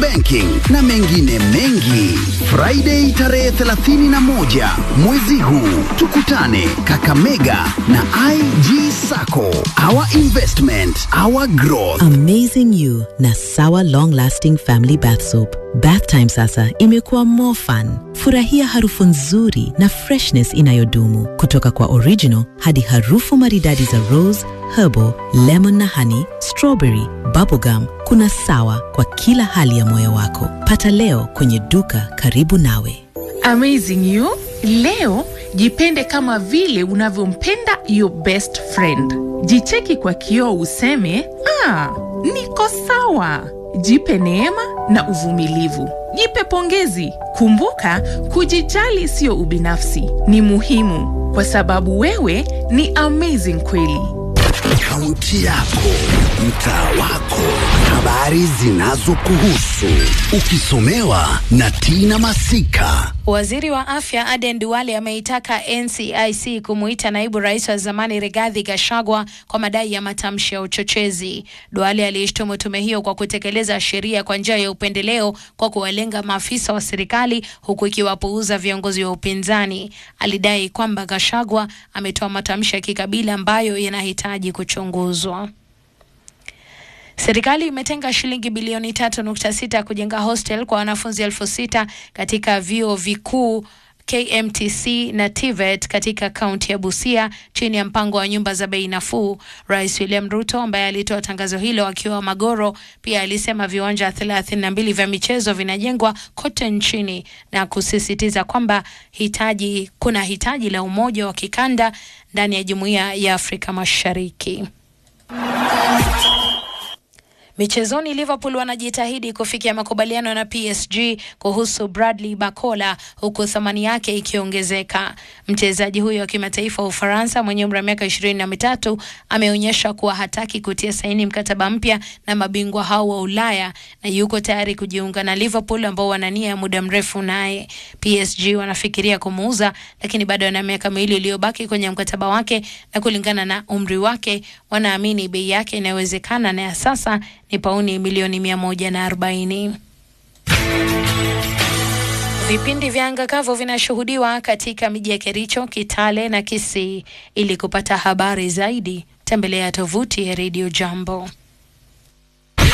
banking na mengine mengi. Friday tarehe 31 mwezi huu tukutane Kakamega na IG Sacco. Our investment, our growth. Amazing You na Sawa Long Lasting Family Bath Soap. Bath time sasa imekuwa more fun. Furahia harufu nzuri na freshness inayodumu kutoka kwa original hadi harufu maridadi za rose, herbal, lemon na honey, strawberry, bubblegum. Kuna Sawa kwa kila hali ya moyo wako. Pata leo kwenye duka karibu nawe. Amazing You. Leo jipende kama vile unavyompenda your best friend. Jicheki kwa kioo useme, ah, niko sawa. Jipe neema na uvumilivu. Jipe pongezi. Kumbuka, kujijali sio ubinafsi, ni muhimu kwa sababu wewe ni amazing kweli. Kaunti yako, mtaa wako, habari zinazokuhusu, ukisomewa na Tina Masika. Waziri wa afya Aden Duale ameitaka NCIC kumuita naibu rais wa zamani Rigathi Gachagua kwa madai ya matamshi ya uchochezi. Duale aliishtumu tume hiyo kwa kutekeleza sheria kwa njia ya upendeleo kwa kuwalenga maafisa wa serikali huku ikiwapuuza viongozi wa upinzani. Alidai kwamba Gachagua ametoa matamshi ya kikabila ambayo yanahitaji kuchunguzwa. Serikali imetenga shilingi bilioni tatu nukta sita kujenga hostel kwa wanafunzi elfu sita katika vyuo vikuu KMTC na TVET katika kaunti ya Busia chini ya mpango wa nyumba za bei nafuu. Rais William Ruto ambaye alitoa tangazo hilo akiwa Magoro pia alisema viwanja thelathini na mbili vya michezo vinajengwa kote nchini na kusisitiza kwamba hitaji kuna hitaji la umoja wa kikanda ndani ya jumuiya ya Afrika Mashariki. Michezoni, Liverpool wanajitahidi kufikia makubaliano na PSG kuhusu Bradley Bakola huku thamani yake ikiongezeka. Mchezaji huyo wa kimataifa wa Ufaransa mwenye umri wa miaka ishirini na mitatu ameonyesha kuwa hataki kutia saini mkataba mpya na mabingwa hao wa Ulaya na yuko tayari kujiunga na Liverpool ambao wana nia ya muda mrefu naye. PSG wanafikiria kumuuza, lakini bado ana miaka miwili iliyobaki kwenye mkataba wake, na kulingana na umri wake wanaamini bei yake inayowezekana na ya sasa ni pauni milioni mia moja na arobaini. Vipindi vya anga kavu vinashuhudiwa katika miji ya Kericho, Kitale na Kisii. Ili kupata habari zaidi, tembelea tovuti ya Radio Jambo.